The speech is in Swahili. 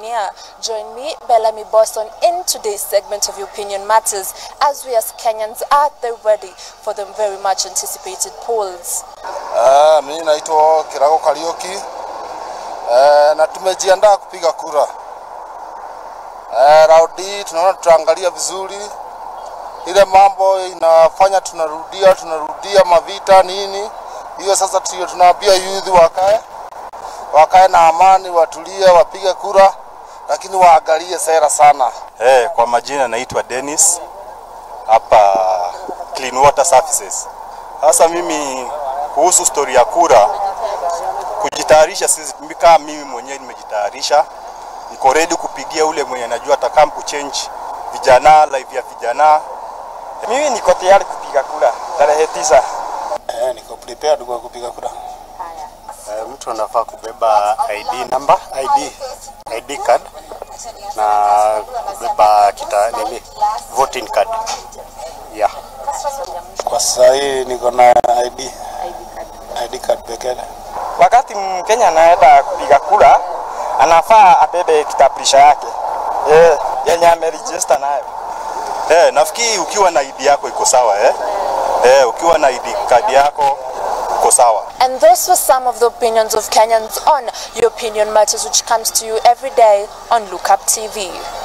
Tanzania. Join me, Bellamy Boston, in today's segment of Opinion Matters as we as Kenyans are the ready for the very much anticipated polls. Uh, mimi naitwa Kirago Karioki uh, na tumejiandaa kupiga kura uh, raundi hii tunaona tutaangalia vizuri ile mambo inafanya tunarudia tunarudia mavita nini hiyo sasa tio tunaambia youth wakae wakae na amani watulie wapige kura lakini waangalie sera sana Hey, kwa majina naitwa Dennis hapa Clean Water Services. Sasa mimi kuhusu stori ya kura kujitayarisha, sisi kama mimi mwenyewe nimejitayarisha, niko ready kupigia ule mwenye najua atakam kuchange vijana, life ya vijana. Mimi niko tayari kupiga kura tarehe tisa. eh, niko prepared kwa kupiga kura Eh, mtu anafaa kubeba ID number, ID, ID card na kubeba kita nini voting card. Yeah. kwa sasa hii niko na ID ID card pekee Wakati Mkenya anaenda kupiga kura, anafaa abebe kitambulisho yake eh, yenye ameregister nayo. Eh, nafikiri ukiwa na ID yako iko sawa eh? Eh, ukiwa na ID card yako uko sawa. And those were some of the opinions of Kenyans on Your Opinion Matters, which comes to you every day on Lookup TV.